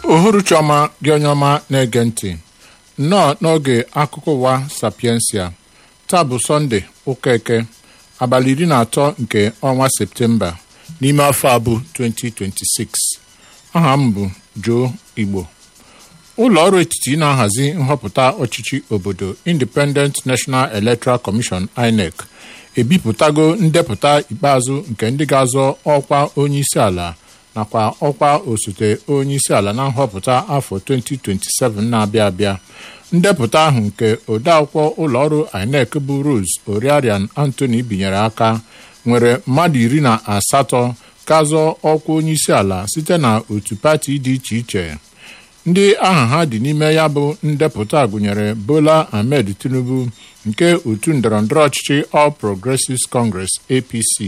uhuruchi ọma gị onye ọma na-ege ntị nnọọ n'oge akụkọ ụwa sapiensia taa bụ sọnde ụka eke abalị iri na atọ nke ọnwa septemba n'ime afọ a bụ 2026 aha m bụ Joe Igbo ụlọ ọrụ etiti na-ahazi nhọpụta ọchịchị obodo Independent National Electoral Commission INEC ebipụtago ndepụta ikpeazụ nke ndị ga-azọ ọkwa onye isi ala nakwa ọkwa osote onye isi ala na nhọpụta afọ 2027 na-abịa abịa ndepụta ahụ nke odeakwụkwọ ụlọọrụ INEC bụ Rose Oriarian Anthony binyere aka nwere mmadụ iri na asatọ ga-azọ ọkwa onye isi ala site na otu pati dị iche iche ndị aha ha dị n'ime ya bụ ndepụta gụnyere Bola Ahmed Tinubu nke otu ndọrọndọrọ ọchịchị All Progressives Congress APC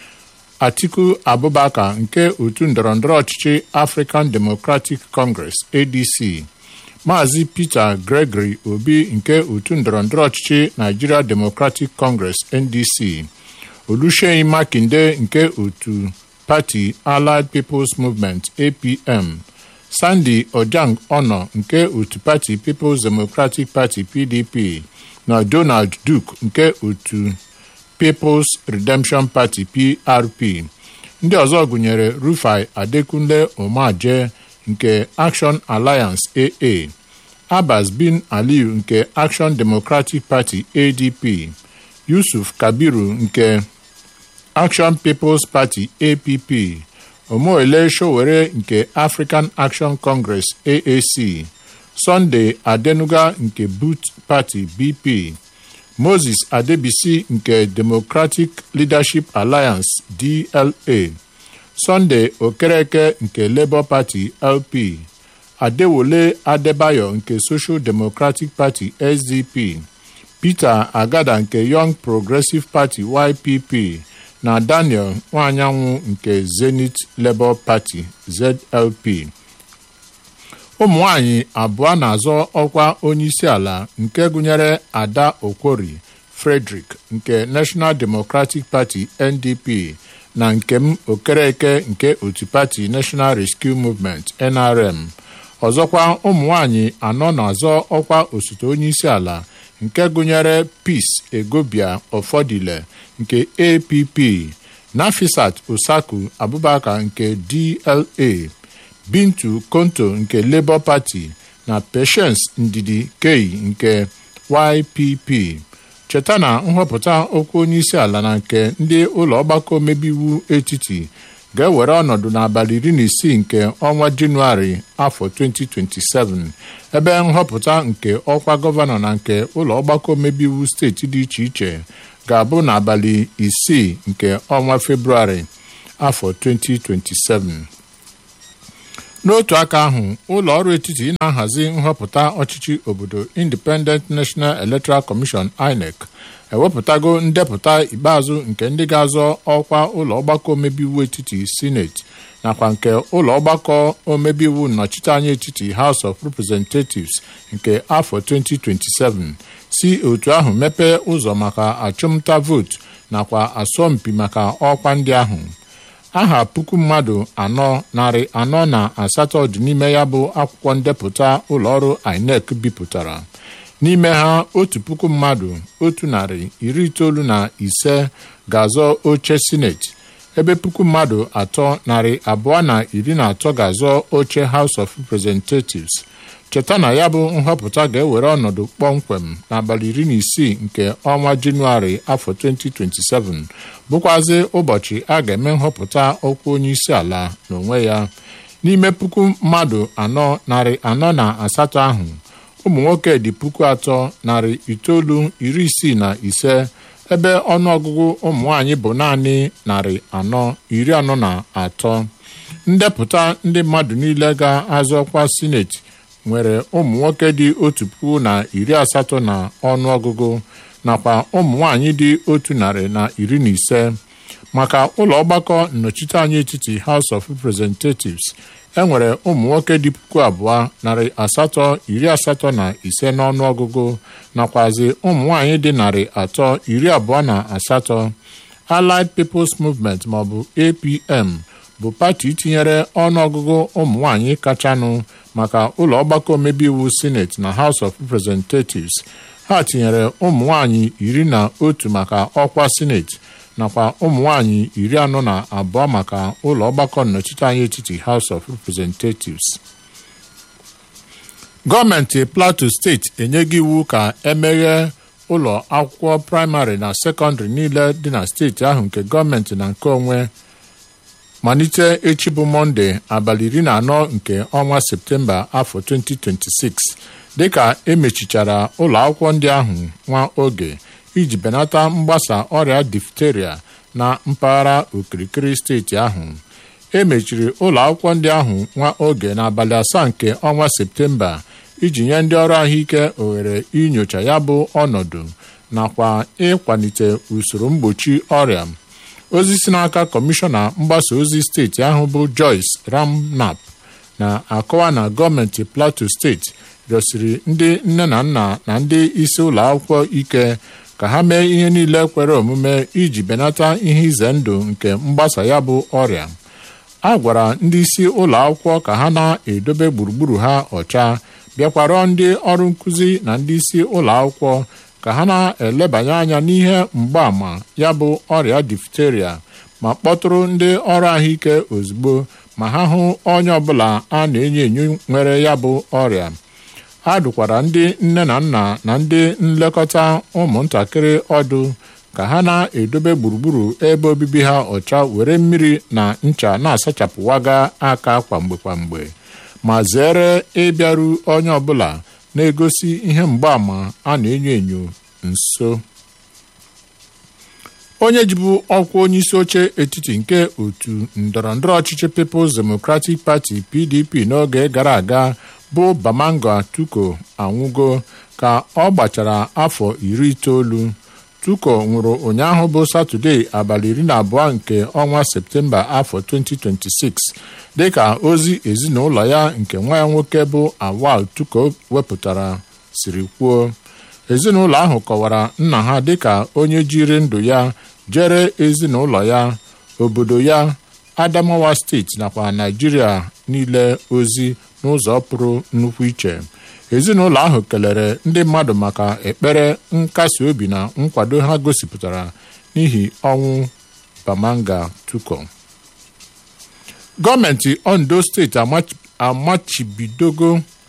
Atiku Abubakar nke otu ndọrọndọrọ ọchịchị African Democratic Congress ADC Maazị Peter Gregory Obi nke otu ndọrọndọrọ ọchịchị Nigeria Democratic Congress NDC Oluseyi Makinde nke otu pati Allied People's Movement APM Sandy Ojang Ono nke otu pati People's Democratic Party PDP na Donald Duke nke otu People's Redemption Party PRP ndị ọzọ gụnyere Rufai Adekunle Umaje nke Action Alliance AA Abbas bin Aliyu nke Action Democratic Party ADP Yusuf Kabiru nke Action People's Party APP Omoele Sowore nke African Action Congress AAC Sunday Adenuga nke Boot Party BP Moses Adebisi nke Democratic Leadership Alliance DLA Sunday Okereke nke Labour Party LP Adewole Adebayo nke Social Democratic Party SDP Peter Agada nke Young Progressive Party YPP na Daniel Nwanyanwụ nke Zenith Labour Party ZLP ụmụ nwanyị abụọ na-azọ ọkwa onyeisi ala nke gụnyere Ada Okwori Frederick nke National Democratic Party NDP na Nkem Okereke nke otu pati National Rescue Movement NRM ọzọkwa ụmụ nwanyị anọ na-azọ ọkwa osote onyeisi ala nke gụnyere Peace Egobia Ọfọdile nke APP Nafisat Osaku Abubakar nke DLA Bintu Konto nke Labour Party na Patience Ndidi Kei nke YPP cheta na nhọpụta okwu onyeisi ala na nke ndị ụlọ ọgbakọ omebe iwu etiti ga-ewere ọnọdụ n'abalị iri na isii nke ọnwa Jenụwarị afọ 2027 ebe nhọpụta nke ọkwa gọvanọ na nke ụlọ ọgbakọ omebe iwu steeti dị iche iche ga-abụ n'abalị isii nke ọnwa Febrụwarị afọ 2027 n'otu aka ahụ ụlọ ọrụ etiti na-ahazi nhọpụta ọchịchị obodo Independent National Electoral Commission INEC ewepụtago ndepụta ikpeazụ nke ndị ga-azọ ọkwa ụlọ ọgbakọ omebe iwu etiti sineti nakwa nke ụlọ ọgbakọ omebe iwu nnọchiteanya etiti House of Representatives nke afọ 2027 si otu ahụ mepee ụzọ maka achụmnta vootu nakwa asọmpi maka ọkwa ndị ahụ aha puku mmadụ anọ narị anọ na asatọ dị n'ime ya bụ akwụkwọ ndepụta ụlọọrụ INEC bipụtara n'ime ha otu puku mmadụ otu narị iri itoolu na ise ga-azọ oche sineti ebe puku mmadụ atọ narị abụọ na iri na atọ ga-azọ oche House of Representatives cheta na ya bụ nhọpụta ga-ewere ọnọdụ kpọmkwem n'abalị iri na isii nke ọnwa Jenụwarị afọ 2027 bụkwazi ụbọchị a ga-eme nhọpụta ọkwa onye isi ala n'onwe ya n'ime puku mmadụ anọ narị anọ na asatọ ahụ ụmụ nwoke dị puku atọ narị itoolu iri isii na ise ebe ọnụọgụgụ ụmụ nwanyị bụ naanị narị anọ iri anọ na atọ ndepụta ndị mmadụ niile ga-azọ ọkwa sineti nwere ụmụ nwoke dị otu puku na iri asatọ na ọnụọgụgụ nakwa ụmụ nwanyị dị otu narị na iri na ise maka ụlọ ọgbakọ nnọchiteanya etiti House of Representatives enwere ụmụ nwoke dị puku abụọ narị asatọ iri asatọ na ise n'ọnụọgụgụ nakwazi ụmụ nwanyị dị narị atọ iri abụọ na asatọ Allied People's Movement maọbụ APM bụ pati tinyere ọnụọgụgụ ụmụ nwanyị kachanụ maka ụlọ ọgbakọ omebe iwu sineti na House of Representatives ha tinyere ụmụ nwanyị iri na otu maka ọkwa sineti nakwa ụmụ nwanyị iri anọ na abụọ maka ụlọ ọgbakọ nnọchiteanya etiti House of Representatives gọọmenti Plateau steeti enyeghị iwu ka emeghe ụlọ akwụkwọ praịmarị na sekọndịrị niile dị na steeti ahụ nke gọọmenti na nke onwe malite echi bụ mọnde abalị iri na anọ nke ọnwa septemba afọ 2026 dịka emechichara ụlọ akwụkwọ ndị ahụ nwa oge iji benata mgbasa ọrịa difteria na mpaghara okirikiri steeti ahụ emechiri ụlọ akwụkwọ ndị ahụ nwa oge n'abalị asaa nke ọnwa septemba iji nye ndị ọrụ ahụike ohere inyocha ya bụ ọnọdụ nakwa ịkwalite usoro mgbochi ọrịa ozi si n'aka kọmishọna mgbasa ozi steeti ahụ bụ Joyce Ramnap na-akọwa na gọọmenti Plateau steeti rịọsiri ndị nne na nna na ndị isi ụlọ akwụkwọ ike ka ha mee ihe niile kwere omume iji benata ihe ize ndụ nke mgbasa ya bụ ọrịa a gwara ndị isi ụlọ akwụkwọ ka ha na-edobe gburugburu ha ọcha bịakwarọ ndị ọrụ nkụzi na ndị isi ụlọ akwụkwọ ka ha na-elebanye anya n'ihe mgbaàmà ya bụ ọrịa difteria ma kpọtụrụ ndị ọrụ ahụike ozugbo ma ha hụ onye ọbụla a na-enyo enyo nwere ya bụ ọrịa a dụkwara ndị nne na nna na ndị nlekọta ụmụntakịrị ọdụ ka ha na-edobe gburugburu ebe obibi ha ọcha were mmiri na ncha na-asachapụwaga aka kwamgbe kwamgbe ma zere ịbịaru onye ọbụla na-egosi ihe mgbaàmà a na-enyo enyo nso onye jibu ọkwa onyeisi oche etiti nke otu ndọrọndọrọ ọchịchị People's Democratic Party PDP n'oge gara aga bụ Bamanga Tuko anwụgo ka ọ gbachara afọ iri itoolu Tuko nwụrụ ụnyaahụ bụ Satọde abalị iri na abụọ nke ọnwa Septemba afọ 2026 dịka ozi ezinụlọ ya nke nwa ya nwoke bụ Awal Tuko wepụtara siri kwuo ezinụlọ ahụ kọwara nna ha dịka onye jiri ndụ ya jere ezinụlọ ya obodo ya Adamawa steeti nakwa Naijiria niile ozi n'ụzọ pụrụ nnukwu iche ezinụlọ ahụ kelere ndị mmadụ maka ekpere nkasi obi na nkwado ha gosipụtara n'ihi ọnwụ Bamanga Tuko gọọmenti Ondo steeti amachibidogo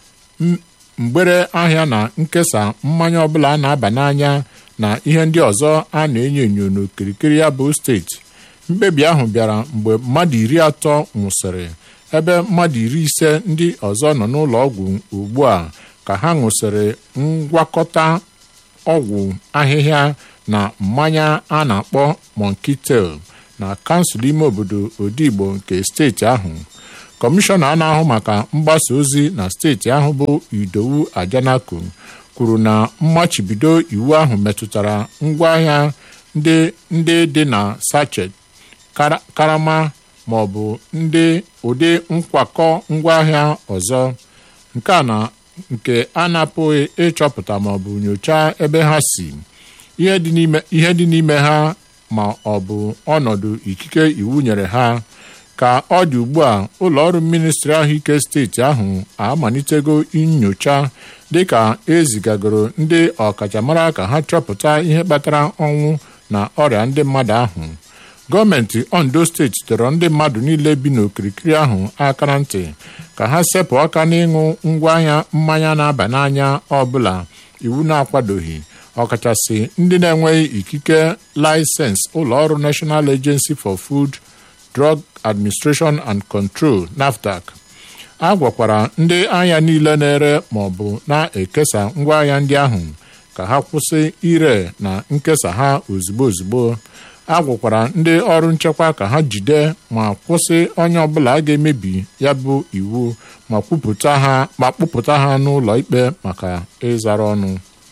mgbere ahịa na nkesa mmanya ọbụla a na-aba n'anya na ihe ndị ọzọ a na-enyo enyo n'okirikiri ya bụ steeti mkpebi ahụ bịara mgbe mmadụ iri atọ nwụsịrị ebe mmadụ iri ise ndị ọzọ nọ n'ụlọ ọgwụ ugbu a ka ha ṅụsịrị ngwakọta ọgwụ ahịhịa na mmanya a na-akpọ Monkey Tail na kansụl ime obodo Odigbo nke steeti ahụ kọmishọna a na-ahụ maka mgbasa ozi na steeti ahụ bụ Idowu Ajanaku kwuru na mmachibido iwu ahụ metụtara ngwaahịa ndị dị na sachet karama ma ọ bụ ndị ụdị nkwakọ ngwaahịa ọzọ nke a na nke a na-apụghị ịchọpụta ma ọ bụ nyochaa ebe ha si ihe dị n'ime ha ma ọ bụ ọnọdụ ikike iwu nyere ha ka ọ dị ugbu a ụlọọrụ ministri ahụike steeti ahụ amalitego nyocha dịka ezigagoro ndị ọkachamara ka ha chọpụta ihe kpatara ọnwụ na ọrịa ndị mmadụ ahụ gọọmenti ondo steeti dọrọ ndị mmadụ niile bi n'okirikiri ahụ aka na ntị ka ha sepụ aka n'ịṅụ ngwaahịa mmanya na-aba n'anya ọbụla iwu na-akwadoghị ọkachasị ndị na-enweghị ikike laịsensị ụlọọrụ National Agency for Food Drug Administration and Control NAFDAC a gwakwara ndị ahịa niile na-ere ma ọ bụ na-ekesa ngwaahịa ndị ahụ ka ha kwụsị ire na nkesa ha ozugbo ozugbo a gwakwara ndị ọrụ nchekwa ka ha jide ma kwụsị onye ọbụla ga-emebi ya bụ iwu ma kwupụta ha ma kpụpụta ha n'ụlọ ikpe maka ịzara ọnụ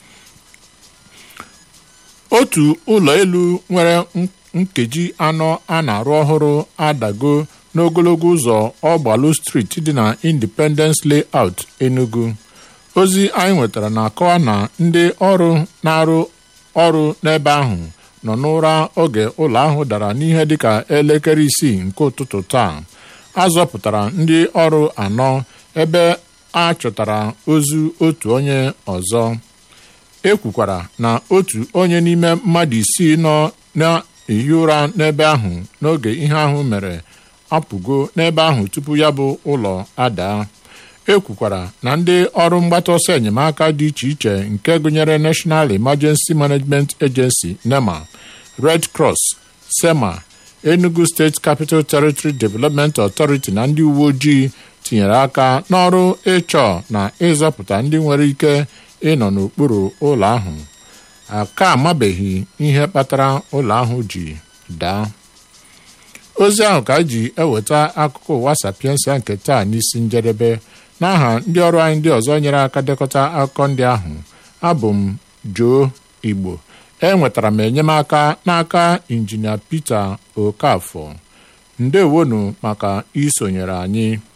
otu ụlọ elu nwere nkeji anọ a na-arụ ọhụrụ adago n'ogologo ụzọ ọgbalụ street dị na Independence Layout Enugu ozi anyị nwetara na-akọwa na ndị ọrụ na-arụ ọrụ n'ebe ahụ nọ n'ụra oge ụlọ ahụ dara n'ihe dịka elekere isii nke ụtụtụ taa a zọpụtara ndị ọrụ anọ ebe a chọtara ozu otu onye ọzọ e kwukwara na otu onye n'ime mmadụ isii nọ na-ehi ụra n'ebe ahụ n'oge ihe ahụ mere apụgo n'ebe ahụ tupu ya bụ ụlọ adaa e kwukwara na ndị ọrụ mgbata ọsọ enyemaka dị iche iche nke gụnyere National Emergency Management Agency NEMA Red Cross SEMA Enugu State Capital Territory Development Authority na ndị uwe ojii tinyere aka n'ọrụ ịchọ na ịzọpụta ndị nwere ike ịnọ n'okpuru ụlọ ahụ aka amabeghị ihe kpatara ụlọ ahụ ji daa ozi ahụ ka ji eweta akụkọ ụwa sapiensia nke taa n'isi njedebe n'aha ndị ọrụ anyị ndị ọzọ nyere aka dekọta akụkọ ndị ahụ abụ m Joe Igbo enwetara m enyemaka n'aka injinia Peter Okafọ ndewonu maka isonyere anyị